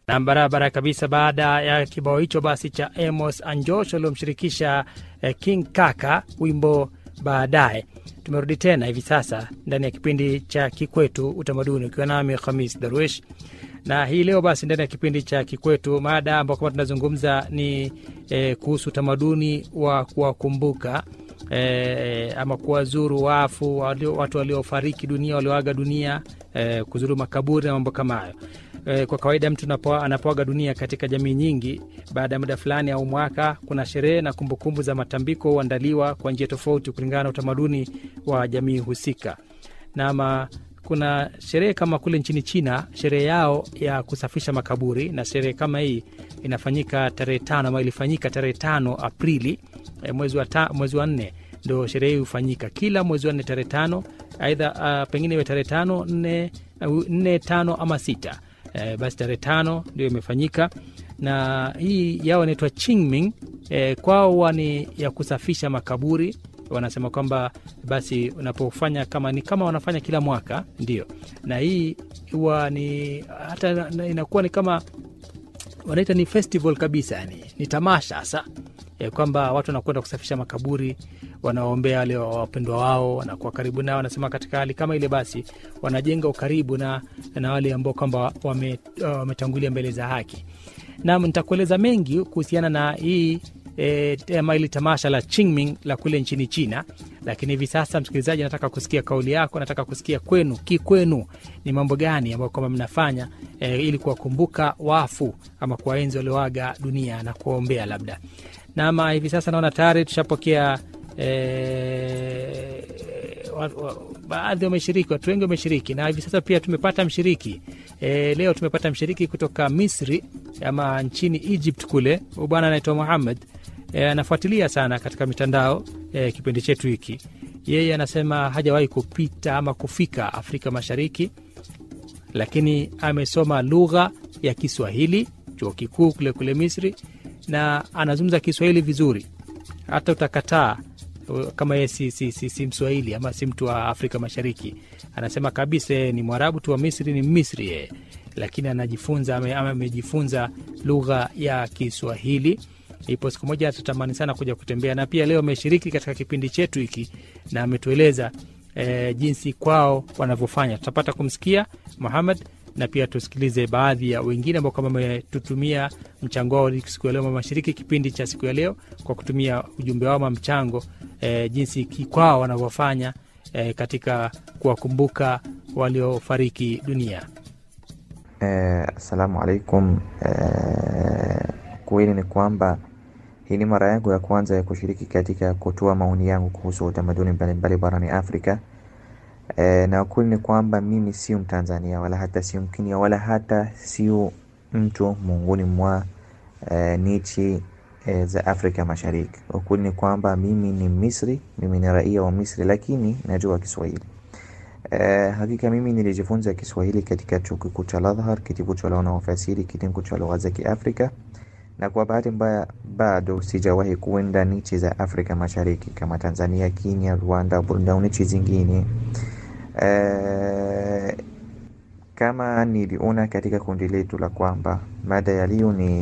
na barabara kabisa. Baada ya kibao hicho basi cha Amos Anjosh waliomshirikisha eh, King Kaka wimbo baadaye. Tumerudi tena hivi sasa ndani ya kipindi cha Kikwetu Utamaduni, ukiwa nami Khamis Darwish na hii leo basi ndani ya kipindi cha Kikwetu mada ambao kama tunazungumza ni eh, kuhusu utamaduni wa kuwakumbuka eh, ama kuwazuru wafu walio, watu waliofariki dunia walioaga dunia eh, kuzuru makaburi na mambo kama hayo. Eh, kwa kawaida mtu anapo- anapoaga dunia katika jamii nyingi, baada ya muda fulani au mwaka, kuna sherehe na kumbukumbu za matambiko huandaliwa kwa njia tofauti kulingana na utamaduni wa jamii husika. Nama kuna sherehe kama kule nchini China, sherehe yao ya kusafisha makaburi, na sherehe kama hii inafanyika tarehe tano ama ilifanyika tarehe tano Aprili eh, mwezi wa, ta, mwezi wa nne ndo sherehe hii hufanyika kila mwezi wa nne tarehe tano, aidha uh, pengine iwe tarehe tano nne, uh, nne tano ama sita eh, basi tarehe tano ndio imefanyika na hii yao inaitwa Qingming eh, kwao huwa ni ya kusafisha makaburi wanasema kwamba basi unapofanya kama ni kama wanafanya kila mwaka ndio, na hii huwa ni hata na- inakuwa ni kama wanaita ni festival kabisa, yani ni tamasha hasa ya kwamba watu wanakwenda kusafisha makaburi, wanaombea wale wapendwa wao, wanakuwa karibu nao. Wanasema katika hali kama ile, basi wanajenga ukaribu na, na wale ambao kwamba wame- wametangulia mbele za haki. Nam, nitakueleza mengi kuhusiana na hii e, ama hili tamasha la Qingming la kule nchini China, lakini hivi sasa, msikilizaji, nataka kusikia kauli yako, nataka kusikia kwenu, kikwenu ni mambo gani ambayo kwamba mnafanya e, ili kuwakumbuka wafu ama kuwaenzi walioaga dunia na kuwaombea labda. Nama hivi sasa naona tayari tushapokea e, wa- wa- baadhi wameshiriki, watu wengi wameshiriki, na hivi sasa pia tumepata mshiriki e, leo tumepata mshiriki kutoka Misri ama nchini Egypt kule. Huyu bwana anaitwa Muhammad e, anafuatilia sana katika mitandao e, kipindi chetu hiki. Yeye anasema hajawahi kupita ama kufika Afrika Mashariki, lakini amesoma lugha ya Kiswahili chuo kikuu kule kule Misri, na anazungumza Kiswahili vizuri, hata utakataa uh, kama yeye si, si, si, si Mswahili ama si mtu wa Afrika Mashariki. Anasema kabisa yeye ni Mwarabu tu wa Misri, ni Misri yeye, lakini anajifunza ame- ama amejifunza lugha ya Kiswahili. Ipo siku moja atatamani sana kuja kutembea, na pia leo ameshiriki katika kipindi chetu hiki na ametueleza eh, jinsi kwao wanavyofanya. Tutapata kumsikia Muhammad na pia tusikilize baadhi ya wengine ambao kama wametutumia mchango wao siku ya leo, wameshiriki kipindi cha siku ya leo kwa kutumia ujumbe wao ama mchango eh, jinsi ki- kwao wanavyofanya eh, katika kuwakumbuka waliofariki dunia. Eh, Assalamu alaikum. Eh, kweli ni kwamba hii ni mara yangu ya kwanza ya kushiriki katika kutoa maoni yangu kuhusu utamaduni mbalimbali barani Afrika. Eh, na ukweli ni kwamba mimi sio Mtanzania wala hata sio Mkenya wala hata sio mtu miongoni mwa eh, nchi eh, za Afrika Mashariki. Ukweli ni kwamba mimi ni Misri, mimi ni raia wa Misri, lakini najua Kiswahili. Eh, hakika mimi nilijifunza Kiswahili katika chuo kikuu cha Al-Azhar, kitivo cha lugha na ufasiri, kitengo cha lugha za Kiafrika, na kwa bahati mbaya bado sijawahi kuenda nchi za Afrika Mashariki kama Tanzania, Kenya, Rwanda, Burundi au nchi zingine. Eh, kama niliona katika kundi letu la kwamba mada ya leo ni